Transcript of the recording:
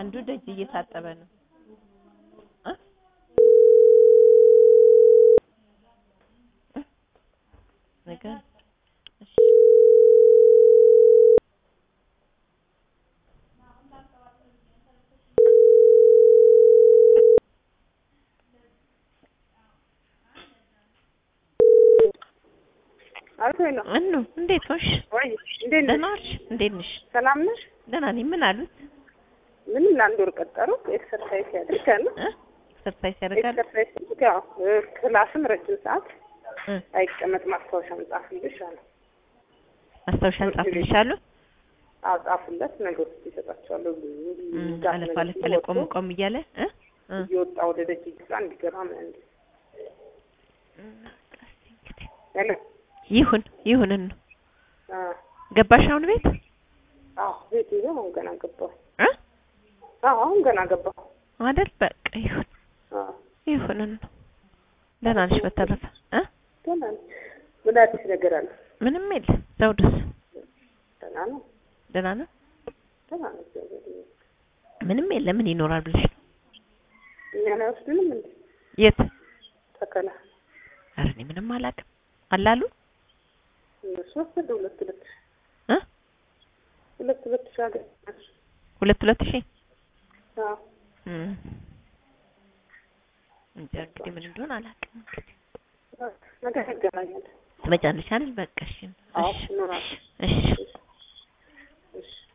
አንዱ ደጅ እየታጠበ ነው እ እ ነገ እሺ አቶ ነው እኑ እንዴት ሆንሽ? ወይ እንዴት ነሽ? ደህና ዋልሽ? እንዴት ነሽ? ሰላም ነሽ? ደህና ነኝ። ምን አሉት? ምንም ለአንድ ወር ቀጠሩ። ኤክሰርሳይዝ ያድርጋል። እ ኤክሰርሳይዝ ያደርጋል? ኤክሰርሳይዝ ያድርግ። ያው እ፣ ክላስም ረጅም ሰዓት እ አይቀመጥ። ማስታወሻ ጻፍልሽ አለ። ማስታወሻ ጻፍልሻለሁ? አዎ ጻፉለት። ነገሮች ይሰጣቸዋለሁ። እም፣ አለፍ አለፍ ያለ ቆም ቆም እያለ እ እ እየወጣ ወደ ደጅ ይግባ እንዲገባ ምናምን ያለ ይሁን ይሁን ነው አ ገባሽ አሁን ቤት አዎ ቤት ይዘው አሁን ገና ገባሁ። እ አዎ አሁን ገና ገባሁ። አይደል በቃ ይሁን አዎ ይሁን ነው ደህና ነሽ በተረፈ እ ገና ነኝ። ምን አዲስ ነገር አለ? ምንም የለ ዘውድስ ደህና ነው። ደህና ነው ደህና ነው። እግዚአብሔር ይመስገን። ምንም የለ ምን ይኖራል ብለሽ ነው እኛን አይወስዱንም እንዴ? የት ተከላ ኧረ እኔ ምንም አላውቅም አላሉ እነሱ ወሰዱ። ሁለት ሁለት እ ሁለት ሁለት ሺህ አገኘ። ሁለት ሁለት ሺህ አዎ እም እንጃ እንግዲህ ምን እንደሆነ አላውቅም እንግዲህ ነገ እንገናኛለን። ትመጫለሽ አይደል በቃ እሺ አዎ እሺ እኖራለሁ። እሺ እሺ